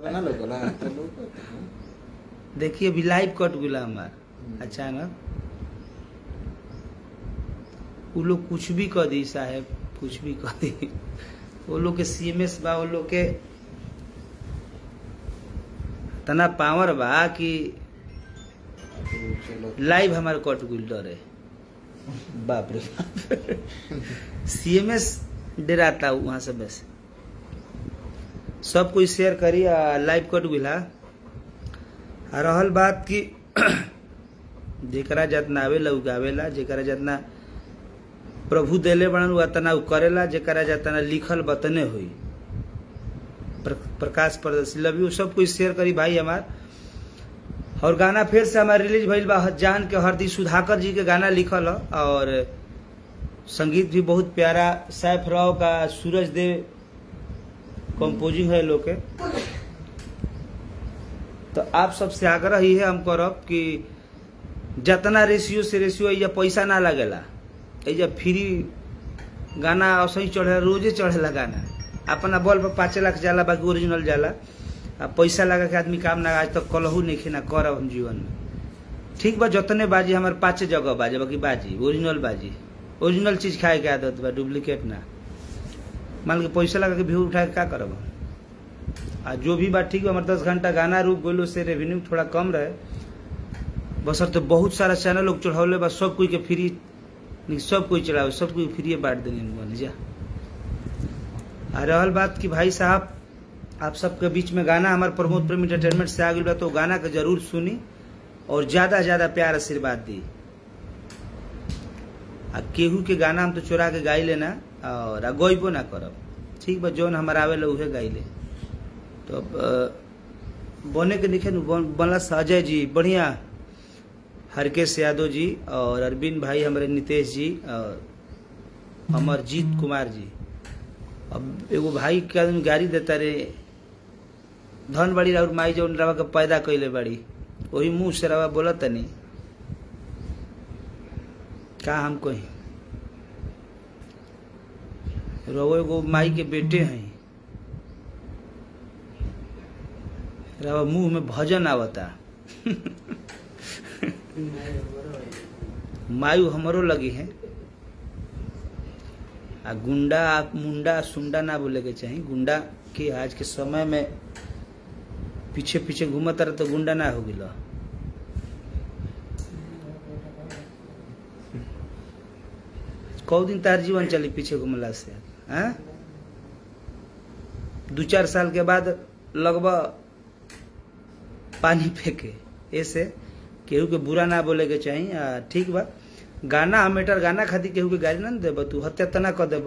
ना लोकला तो लोग देखिए अभी लाइव कट गुला हमार अचानक वो लोग कुछ भी कह दी साहेब कुछ भी कह दी वो लोग के सीएमएस बा वो लोग के तना पावर बा कि चलो लाइव हमारे कट गुल डरे बाप रे बाप सीएमएस डराता वहां से बस सब कोई शेयर करी आ लाइव कट गुला आ रहल बात कि जेकरा जितना आवेला उगावेला जेकरा जितना प्रभु देले बड़न उ तना उ करेला जेकरा जितना लिखल बतने हुई प्र, प्रकाश प्रदर्शी लव यू सब कोई शेयर करी भाई हमार और गाना फिर से हमारा रिलीज भइल बा जान के हरदी सुधाकर जी के गाना लिखल ह और संगीत भी बहुत प्यारा सैफ राव का सूरज देव कंपोजिंग है लोग के तो आप सबसे आग्रह ही है हम करब कि जितना रेशियो से रेशियो या पैसा ना लगेला एजा फ्री गाना असही चढ़े रोजे चढ़ेला गाना अपना बॉल पर पाँच लाख जाला बाकी ओरिजिनल जाला आ पैसा लगा के आदमी काम ना आज तक कलहू नहीं ना करब हम जीवन में ठीक बा जतने बाजी हमारे पाँचे जगह बाजे बाकी बाजी ओरिजिनल बाजी ओरिजिनल चीज खाए के आदत बा डुप्लीकेट ना मान के पैसा लगा के भीड़ उठा के का करब हम? आ जो भी बात ठीक बा हमारे दस घंटा गाना रुक गइलो से रेवेन्यू थोड़ा कम रहे बसर तो बहुत सारा चैनल लोग चढ़ौले बा सब कोई के फ्री नहीं, सब कोई चलावे सब कोई फ्री बांट देंगे बन जा आ रहल बात कि भाई साहब आप सबके बीच में गाना हमारे प्रमोद प्रेम इंटरटेनमेंट से आ गई बा तो गाना के जरूर सुनी और ज्यादा ज्यादा प्यार आशीर्वाद दी आ केहू के गाना हम तो चोरा के गाई लेना और आ गइबो ना करब ठीक बा जौन हमारा आवेला उहे गाई ले तो अब अ, बने के लिखे बनला से अजय जी बढ़िया हरकेश यादव जी और अरविंद भाई हमारे नितेश जी और अमरजीत कुमार जी अब एगो भाई के आदमी गाड़ी देता रे धन बड़ी और माई जौन रवा के पैदा कैले बड़ी वही मुंह से रवा बोलत तनी का हम कही रवो एगो माई के बेटे हैं रवा मुंह में भजन आवता मायू हमरो लगी है आ गुंडा आप मुंडा सुंडा ना बोले के चाहिए गुंडा के आज के समय में पीछे पीछे घूमत रहे तो गुंडा ना हो गिला कौ दिन तार जीवन चली पीछे घूमला से हैं दू चार साल के बाद लगभग पानी फेंके ऐसे केहू के बुरा ना बोले के चाहिए आ, ठीक बा गाना हमेटर गाना खातिर केहू के गाली ना न देब तू हत्या तना कर देब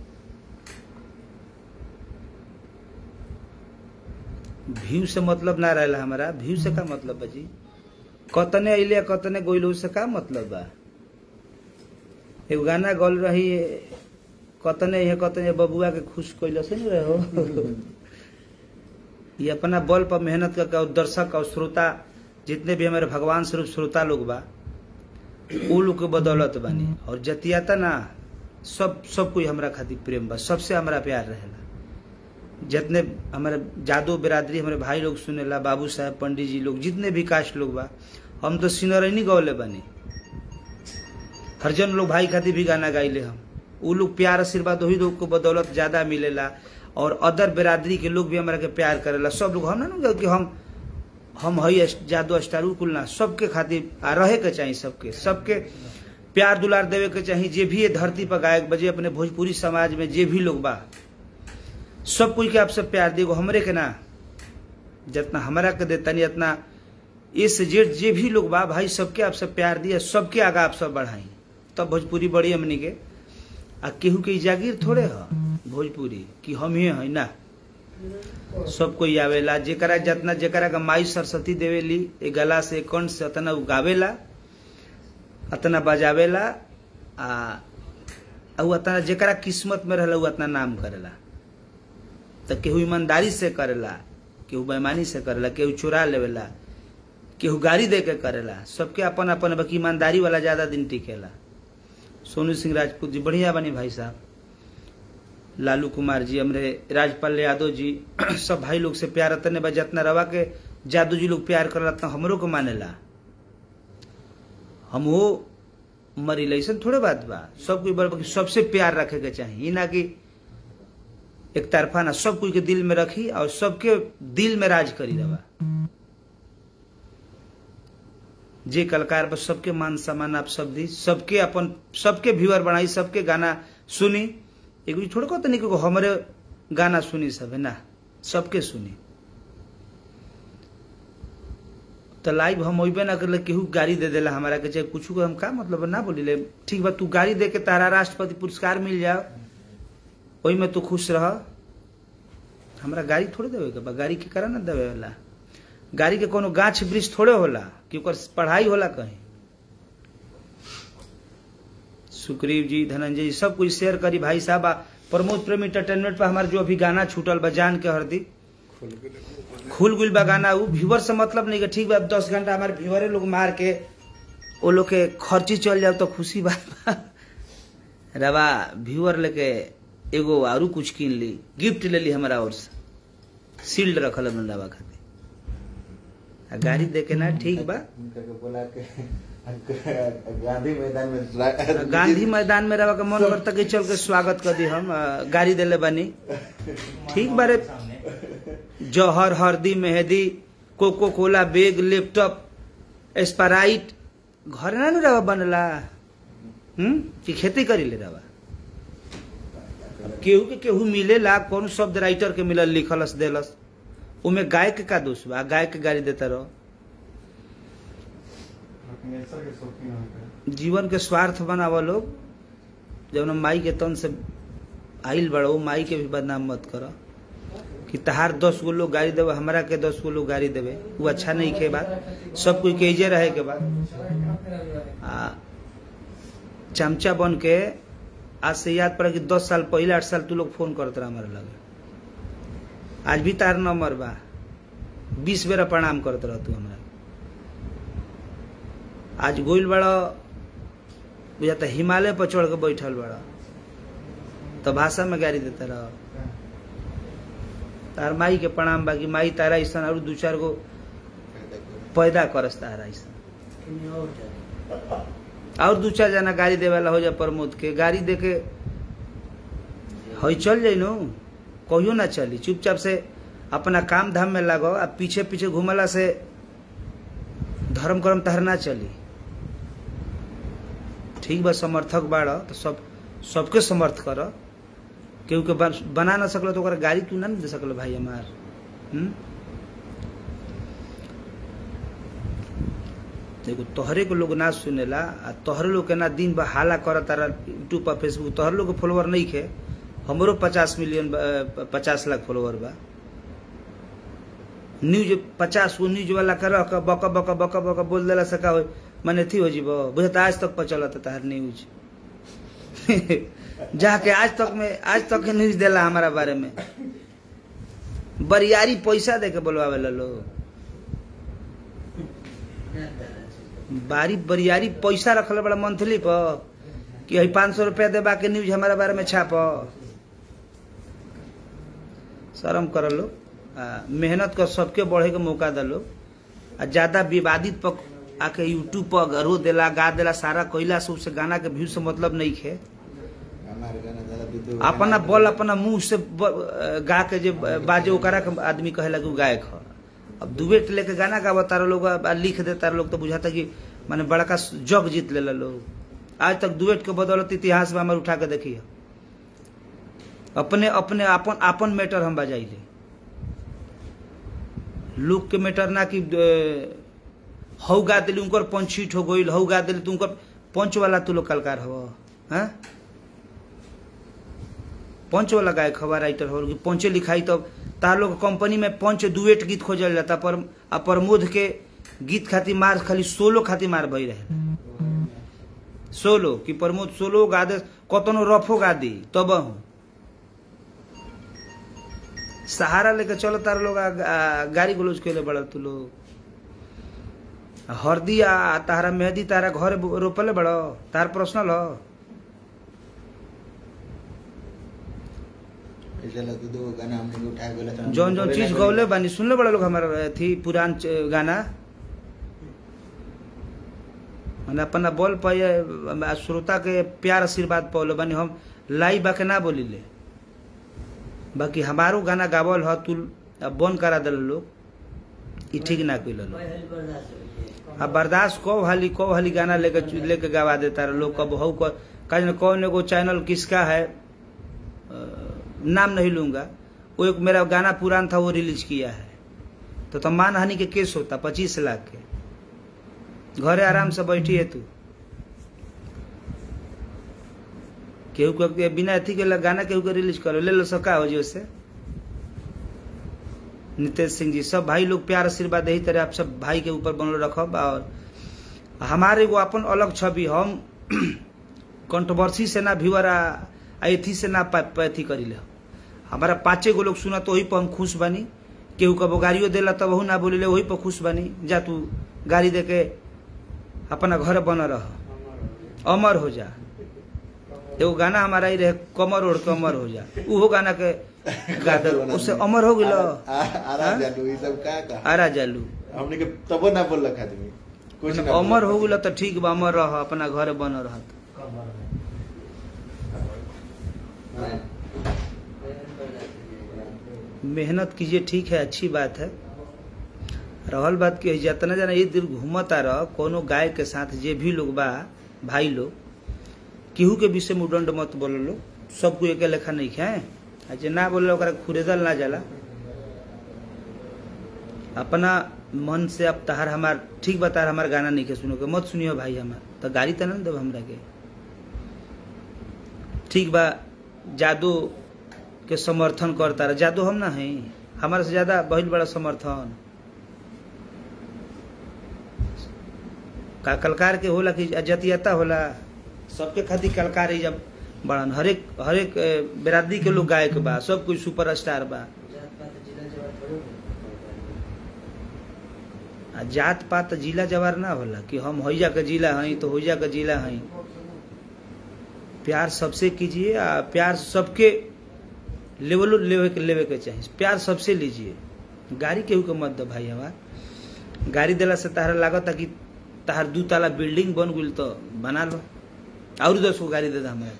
व्यू से मतलब ना रहेला हमारा व्यू से का मतलब बा जी कतने अइले कतने गोइल से का मतलब बा एगो गाना गल रही कतने है कतने बबुआ के खुश कैल से नहीं रहे हो ये अपना बल पर मेहनत करके और दर्शक और श्रोता जितने भी हमारे भगवान स्वरूप श्रोता लोग बा वो लोग के बदौलत बानी और जतियाता ना सब सब कोई हमरा खातिर प्रेम बा सबसे हमरा प्यार रहेला जितने हमारे जादू बिरादरी हमारे भाई लोग सुनेला बाबू साहब पंडित जी लोग जितने भी कास्ट लोग बा हम तो सिनरैनी गौले बानी हरजन लोग भाई खातिर भी गाना गाइले हम वो लोग प्यार आशीर्वाद वही लोग को बदौलत ज्यादा मिलेला और अदर बिरादरी के लोग भी हमरा के प्यार करेला सब लोग हम ना ना कि हम हम हई जादू स्टार कुल ना सबके खातिर आ रहे के चाहिए सबके सबके प्यार दुलार देवे के चाहिए जे भी ये धरती पर गायक बजे अपने भोजपुरी समाज में जे भी लोग बा सब कोई के आपसे प्यार देगो हमरे के ना जितना हमरा के देता नहीं इतना ए से जेड जे भी लोग बा भाई सबके आपसे प्यार दिया सबके आगा आप सब बढ़ाई तब भोजपुरी बड़ी हमनी के आ केहू के ई जागीर थोड़े ह भोजपुरी कि हम ही है ना सब कोई आवेला जेकरा जितना जेकरा का माई सरस्वती देवेली ए गला से ए कंठ से अतना उ गावेला अतना बजावेला आ आ उ अतना जेकरा किस्मत में रहला उ अतना नाम करेला तो केहू ईमानदारी से करेला केहू बेईमानी से करेला केहू चुरा लेवेला केहू गाड़ी दे के करेला सबके अपन अपन बाकी ईमानदारी वाला ज्यादा दिन टिकेला सोनू सिंह राजपूत जी बढ़िया बनी भाई साहब लालू कुमार जी हमरे राजपाल यादव जी सब भाई लोग से प्यार तने बा जितना रवा के जादू जी लोग प्यार करला त हमरो को मानेला हम वो मरी ऐसा थोड़े बात बा सब कोई बड़ सबसे प्यार रखे के चाहिए ई ना कि एक तरफा ना सब कोई के दिल में रखी और सबके दिल में राज करी रवा जे कलाकार बस सबके मान सम्मान आप सब दी सबके अपन सबके व्यूअर बनाई सबके गाना सुनी एगो थोड़ा कहते नहीं कि हमारे गाना सुनी सब है ना सबके सुनी तो लाइव हम अबे ना करले केहू गाड़ी दे देला हमारा के चाहे कुछ हम का मतलब ना बोली ले ठीक बा तू गाड़ी दे के तारा राष्ट्रपति पुरस्कार मिल जाओ ओही में तू खुश रह हमरा गाड़ी थोड़े देवे के बा गाड़ी के करा ना देवे वाला गाड़ी के कोनो गाछ वृक्ष थोड़े होला कि ओकर पढ़ाई होला कहीं सुग्रीव जी धनंजय जी सब कुछ शेयर करी भाई साहब आ प्रमोद प्रेम इंटरटेनमेंट पर हमार जो अभी गाना छूटल बा जान के हरदी खुल गुल बा गाना उ व्यूवर से मतलब नहीं कि ठीक बा दस घंटा हमारे व्यूवरे लोग मार के वो लोग के खर्ची चल जाओ तो खुशी बात बा रवा व्यूअर लेके एगो आरू कुछ कीन ली गिफ्ट ले ली हमारा और से सील्ड रखल हमन रवा खातिर आ गाड़ी दे के ना ठीक बा उनका के बोला के गांधी मैदान में गांधी मैदान में रवा के मन करता कि चल के स्वागत कर दी हम आ, गाड़ी देले बानी ठीक बारे जौहर हरदी मेहंदी coco cola bag laptop sprite घर ना नु रवा बनला हम्म कि खेती करी ले रवा केहू के केहू मिलेला कौन शब्द राइटर के मिलल लिखलस देलस उमे गाय के का दोष बा गाय के गाड़ी देता रहो जीवन के स्वार्थ बनावा लोग जब ना माई के तन से आइल बड़ो माई के भी बदनाम मत करो कि तहार दस गो लोग गाड़ी देवे हमरा के दस गो लोग गाड़ी देवे वो अच्छा नहीं के बात सब कोई के इजे रहे के बाद आ चमचा बन के आज से याद पड़ा कि दस साल पहले आठ साल तू लोग फोन करत रहा हमारे लगे आज भी तार नंबर बा बीस बेरा प्रणाम करत रह तू हमरा आज गोइल बड़ा बुझाता हिमालय पर चढ़ के बैठल बड़ा तो भाषा में गाड़ी देता रह तार माई के प्रणाम बाकी माई तारा ऐसा और दू चार गो पैदा करस तारा ऐसा और दू चार जना गाड़ी देवे वाला हो जाए प्रमोद के गाड़ी दे के हई चल जाई नो कहियो ना चली चुपचाप से अपना काम धाम में लगो आ पीछे पीछे घुमला से धर्म कर्म तहर ना चली ठीक बा समर्थक बाड़ तो सब सबके समर्थ कर केहू के बन- बना ना सकल तो ओकरा गाड़ी तू ना न दे सकल भाई हमार हम्म? देखो तोहरे के लोग ना सुनेला आ तोहरे लोग के ना दिन बा हाला कर तारा यूट्यूब पर फेसबुक तोहरे लोग के फॉलोअर नहीं खे हमरो पचास मिलियन बा- पचास लाख फॉलोअर बा न्यूज पचास गो न्यूज वाला कर के बक बक बक बक बोल देला सका हो मने थी हो जीब बुझत आज तक पर चलत तार न्यूज जाके आज तक में आज तक के न्यूज देला हमारा बारे में बरियारी पैसा दे के बोलवावे ला लोग बारी बरियारी पैसा रखल बड़ा मंथली पर कि हई पाँच सौ रुपया देबा के न्यूज हमारा बारे में छाप शर्म कर लो आ, मेहनत कर सबके बढ़े के मौका दलो आ ज्यादा विवादित पर आके यूट्यूब पर गरो देला गा देला सारा कोयला से उससे गाना के व्यू से मतलब नहीं खे हमारे गाना ज्यादा विद्रोह अपना बल अपना मुंह से ब- गा के जे बाजे ओकरा के आदमी कहेला कि उ गायक ह अब दुबेट लेके गाना गावा तारा लोग आ लिख दे तारा लोग तो बुझाता कि माने बड़का जग जीत लेला लोग आज तक दुबेट के बदौलत इतिहास में हमारे उठा के देखिए अपने अपने अपन अपन मैटर हम बजाइले लोग के मैटर ना कि अ, हौ गा दिली उनकर पंचीठ हो गईल हौ गा दिली तू उनकर पंच वाला तू लोग कलकार हो हैं पंच वाला गायक हवा राइटर हो कि पंचे लिखाई तब तार लोग कंपनी में पंच दुएट गीत खोजल जाता पर आ प्रमोद के गीत खातिर मार खाली सोलो खातिर मार भई रहे सोलो कि प्रमोद सोलो गा दे कतनो रफो गा दी तब हूँ सहारा लेके चलो तार लोग आ- आ- गाड़ी गलोज कैले बड़ा तू लोग आ हरदी आ तारा मेहंदी तारा घर रोपले बड़ो तार पर्सनल हो ऐसे लगे दो गाना हमने के उठा के बोला जौन जौन चीज गौले बानी सुनले बड़ा लोग हमारा थी पुरान च- गाना मैंने अपना बोल पाए श्रोता के प्यार आशीर्वाद पौले बानी हम लाई बाके ना बोली ले बाकी हमारो गाना गावल ह तू अब बंद करा दिल लोग ई ठीक ना कइल लोग अब बर्दाश्त कब हाली कब हाली गाना लेके लेके गवा देता रहे लोग कब हऊ कहीं न कौन एगो चैनल किसका है अ, नाम नहीं लूंगा वो एक मेरा गाना पुरान था वो रिलीज किया है तो तो मान हानि के केस होता पच्चीस लाख के घरे आराम से बैठी है तू केहू के बिना अथी के गाना केहू के रिलीज करो ले लो सका हो जी उससे नितेश सिंह जी सब भाई लोग प्यार आशीर्वाद यही तरह आप सब भाई के ऊपर बनल रखब और हमारे एगो अपन अलग छवि हम कंट्रोवर्सी से ना व्यूअर आ आ एथी से ना पा- पा- अथी करी ले हमारा पांचे गो लोग सुना तो वही पर हम खुश बनी केहू कबो गाड़ियों देला तब वहू ना बोली ले वही पर खुश बनी जा तू गाड़ी दे के अपना घर बन रह अमर हो जा एगो गाना हमारा ही रहे कमर ओढ़ के अमर हो जा उहो गाना के गा दे उससे अमर हो गेलो आरा हाँ? जादू ये सब का का आरा जालू हमने के तबो ना बोल रखा आदमी कुछ ना अमर हो गेलो तो ठीक बा अमर रह अपना घर बन रह मेहनत कीजिए ठीक है अच्छी बात है रहल बात की जितना जना ये दिन घूमता रह कोनो गाय के साथ जे भी लोग बा भाई लोग केहू के विषय में उदंड मत बोलो लो सबको एक लेखा नहीं खाए आ जे ना बोले ओकरा खुरेदल ना जाला अपना मन से अब तहार हमार ठीक बता हमार गाना नहीं के सुनो के मत सुनियो भाई हमार तो गाड़ी तो ना देव हमरा के ठीक बा जादू के समर्थन करता रहे जादू हम ना है हमारे से ज्यादा बहुत बड़ा समर्थन का कलकार के होला कि जतियता होला सबके खातिर कलकार ही जब बड़न हरेक हरेक ए, बिरादरी के लोग गायक बा सब कोई सुपर स्टार बा आ जात पात जिला जवार ना होला कि हम होइजा के जिला हई तो होइजा के जिला हई प्यार सबसे कीजिए आ प्यार सबके लेवलो लेवे के लेवे के चाहिए प्यार सबसे लीजिए गाड़ी केहू के मत दो भाई हमार गाड़ी देला से तहरा लागत कि तहार दू ताला बिल्डिंग बन गई तो बना लो और दस गो गाड़ी दे दो हमारे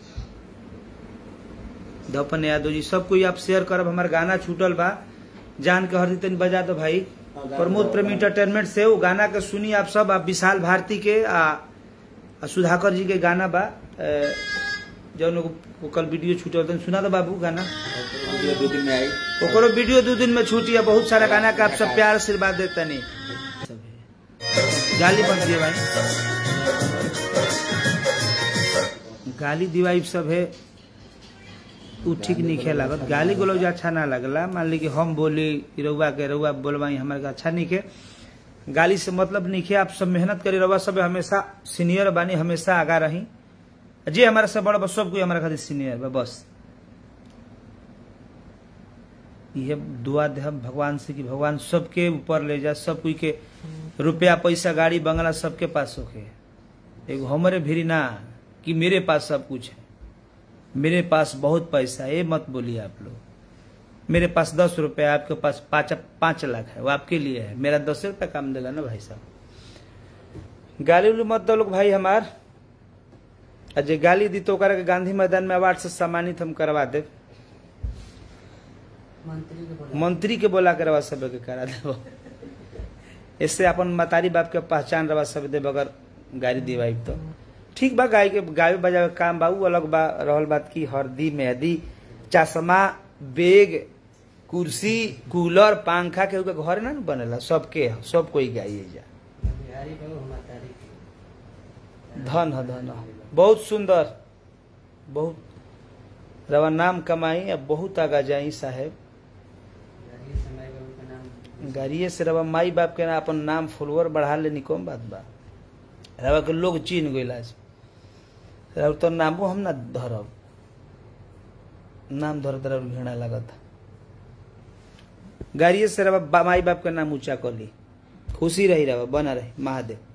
धपन यादव जी सब कोई आप शेयर करब हमार गाना छूटल बा जान के हर तनी बजा दो भाई प्रमोद प्रेमी इंटरटेनमेंट से वो गाना के सुनी आप सब आप विशाल भारती के आ, आ सुधाकर जी के गाना बा ए, जौन एगो- वो कल वीडियो छूटल तनी सुना दो बाबू गाना वीडियो दो दिन में आई ओकरो वीडियो दो दिन में छूटी है बहुत सारा गाना का आप सब प्यार आशीर्वाद देता नहीं गाली बन दिए भाई गाली दिवाई सब है उ ठीक नहीं खे लागत गाली गलौज अच्छा ना लगला मान ली कि हम बोली कि रउआ के रउआ बोलवाई हमारे के अच्छा नहीं खे गाली से मतलब नहीं खे आप सब मेहनत करी रउआ सब हमेशा सीनियर बानी हमेशा आगा रही जे हमारा से बड़ा बस सब कोई हमारा खातिर सीनियर बा बस ये दुआ दे हम भगवान से कि भगवान सबके ऊपर ले जा सब कोई के रुपया पैसा गाड़ी बंगला सबके पास होके एगो हमारे भी ना कि मेरे पास सब कुछ है मेरे पास बहुत पैसा है ये मत बोलिए आप लोग मेरे पास दस रुपया आपके पास पाँच पाँच लाख है वो आपके लिए है मेरा दस रुपया काम देगा ना भाई साहब गाली उली मत दो लोग भाई हमार आ जे गाली दी तो ओकरा के गांधी मैदान में अवार्ड से सम्मानित हम करवा देव मंत्री के बोला के रवा सब के करा देव इससे अपन मतारी बाप के पहचान रवा सब देव अगर गाड़ी दिवाई तो ठीक बा गाय के गाय बजावे के काम बा उ अलग बा रहल बात की हरदी मेहंदी चश्मा बेग कुर्सी कूलर पंखा के के घर ना न बनेला सबके ह, सब कोई गाइए जा धन ह धन ह बहुत सुंदर बहुत रवा नाम कमाई अब बहुत आगा जाई साहेब गाड़िए से रवा माई बाप के ना अपन नाम फॉलोअर बढ़ा लेनी कौन बात बा रवा के लोग चीन गइला से रवा तो नामो हम ना धरब नाम धर धर घृणा लगत गाड़िए से रवा बा- माई बाप के नाम ऊंचा कर ली खुशी रही रवा बना रही महादेव